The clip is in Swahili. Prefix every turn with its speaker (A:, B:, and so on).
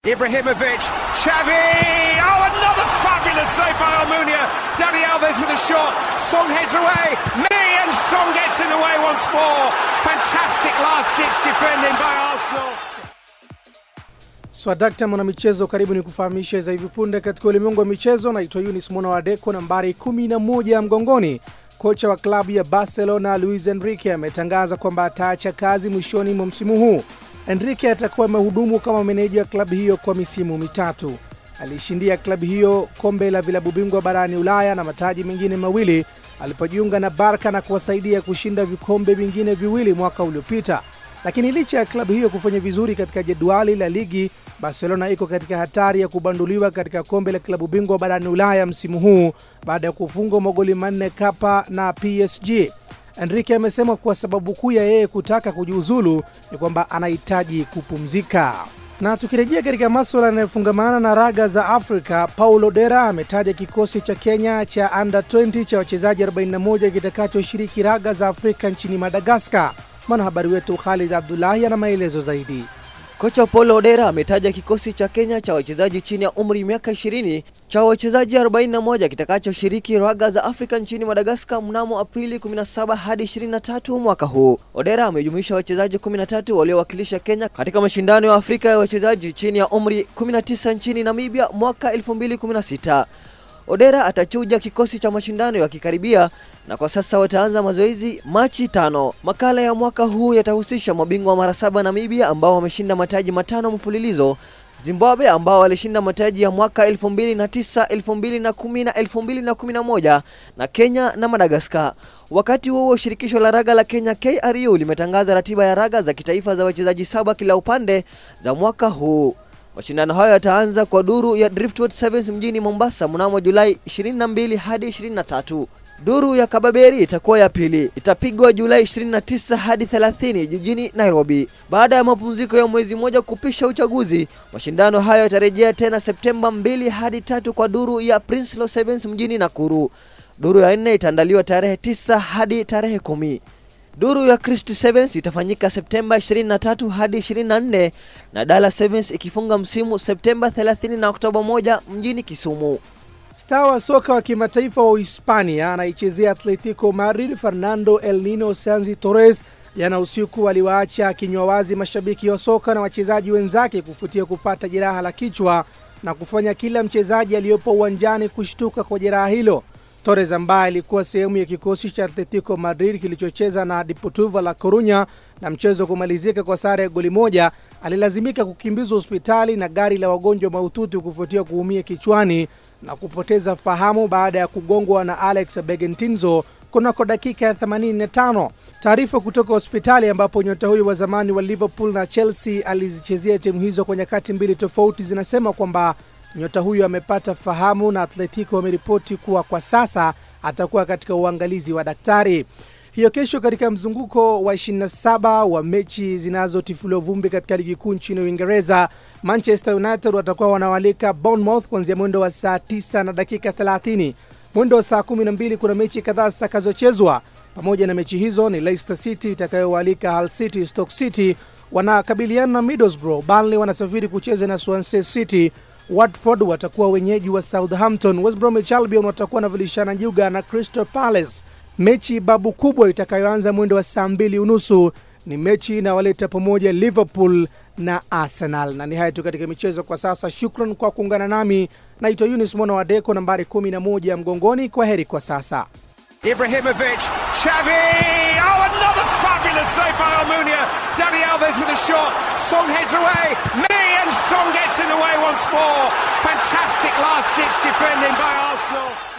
A: Ibrahimovic, Xavi! Oh, another fabulous save by Almunia. Dani Alves with a shot. Song heads away. Me and Song gets in the way once more. Fantastic last-ditch defending by Arsenal.
B: Swadakta mwanamichezo, karibu ni kufahamisha za hivi punde katika ulimwengu wa michezo. Naitwa Yunis Mwana wa Deko, nambari 11 mgongoni. Kocha wa klabu ya Barcelona Luis Enrique ametangaza kwamba ataacha kazi mwishoni mwa msimu huu. Enrique atakuwa amehudumu kama meneja wa klabu hiyo kwa misimu mitatu. Aliishindia klabu hiyo kombe la vilabu bingwa barani Ulaya na mataji mengine mawili alipojiunga na Barca na kuwasaidia kushinda vikombe vingine viwili mwaka uliopita. Lakini licha ya klabu hiyo kufanya vizuri katika jedwali la ligi, Barcelona iko katika hatari ya kubanduliwa katika kombe la klabu bingwa barani Ulaya msimu huu baada ya kufungwa magoli manne kapa na PSG. Enrique amesema kuwa sababu kuu ya yeye kutaka kujiuzulu ni kwamba anahitaji kupumzika. Na tukirejea katika maswala yanayofungamana na raga za Afrika, Paulo Dera ametaja kikosi cha Kenya cha under 20 cha wachezaji 41 kitakachoshiriki raga za Afrika nchini Madagaskar. Mwanahabari wetu Khalid Abdullahi ana maelezo zaidi.
C: Kocha Paulo Odera ametaja kikosi cha Kenya cha wachezaji chini ya umri miaka 20 cha wachezaji 41 kitakachoshiriki raga za Afrika nchini Madagaskar mnamo Aprili 17 hadi 23 mwaka huu. Odera amejumuisha wachezaji 13 waliowakilisha Kenya katika mashindano ya Afrika ya wachezaji chini ya umri 19 nchini Namibia mwaka 2016. Odera atachuja kikosi cha mashindano yakikaribia na kwa sasa wataanza mazoezi Machi tano. Makala ya mwaka huu yatahusisha mabingwa mara saba Namibia ambao wameshinda mataji matano mfululizo, Zimbabwe ambao walishinda mataji ya mwaka 2009, 2010 na 2011 na Kenya na Madagascar. Wakati huo shirikisho la raga la Kenya KRU limetangaza ratiba ya raga za kitaifa za wachezaji saba kila upande za mwaka huu. Mashindano hayo yataanza kwa duru ya Driftwood Sevens mjini Mombasa mnamo Julai 22 hadi 23. Duru ya Kababeri itakuwa ya pili, itapigwa Julai 29 hadi 30 jijini Nairobi. Baada ya mapumziko ya mwezi mmoja kupisha uchaguzi, mashindano hayo yatarejea tena Septemba 2 hadi tatu kwa duru ya Prince Law Sevens mjini Nakuru. Duru ya nne itaandaliwa tarehe 9 hadi tarehe kumi. Duru ya Christ Sevens itafanyika Septemba 23 hadi 24 na Dala Sevens ikifunga msimu Septemba 30 na Oktoba 1 mjini Kisumu.
B: Star wa soka wa kimataifa wa Uhispania anaichezea Atletico Madrid Fernando El Nino Sanzi Torres jana usiku aliwaacha kinywa wazi mashabiki wa soka na wachezaji wenzake kufuatia kupata jeraha la kichwa na kufanya kila mchezaji aliyopo uwanjani kushtuka kwa jeraha hilo. Torres ambaye alikuwa sehemu ya kikosi cha Atletico Madrid kilichocheza na Deportivo La Corunya na mchezo kumalizika kwa sare ya goli moja, alilazimika kukimbizwa hospitali na gari la wagonjwa mahututi kufuatia kuumia kichwani na kupoteza fahamu baada ya kugongwa na Alex Begentinzo kunako dakika ya 85. Taarifa kutoka hospitali ambapo nyota huyo wa zamani wa Liverpool na Chelsea alizichezea timu hizo kwa nyakati mbili tofauti zinasema kwamba nyota huyo amepata fahamu na Atletico wameripoti kuwa kwa sasa atakuwa katika uangalizi wa daktari. Hiyo kesho katika mzunguko wa 27 wa mechi zinazotifuliwa vumbi katika ligi kuu nchini Uingereza, Manchester United watakuwa wanawalika Bournemouth kuanzia mwendo wa saa 9 na dakika 30. Mwendo wa saa 12 kuna mechi kadhaa zitakazochezwa. Pamoja na mechi hizo ni Leicester City itakayowalika Hull City. Stoke City wanakabiliana na Middlesbrough. Burnley wanasafiri kucheza na Swansea City. Watford watakuwa wenyeji wa Southampton. West Bromwich Albion watakuwa wanavilishana juga na Crystal Palace. Mechi babu kubwa itakayoanza mwendo wa saa mbili unusu ni mechi inawaleta pamoja Liverpool na Arsenal. Na ni hayo tu katika michezo kwa sasa. Shukran kwa kuungana nami, naitwa Yunis Mwana wa Deko, nambari 11 mgongoni. Kwa heri kwa sasa.
A: Ibrahimovic, Xavi! Oh, another fabulous save by Almunia. Dani Alves with a shot. Song heads away. Me and Song gets in the way once more. Fantastic last-ditch defending by Arsenal.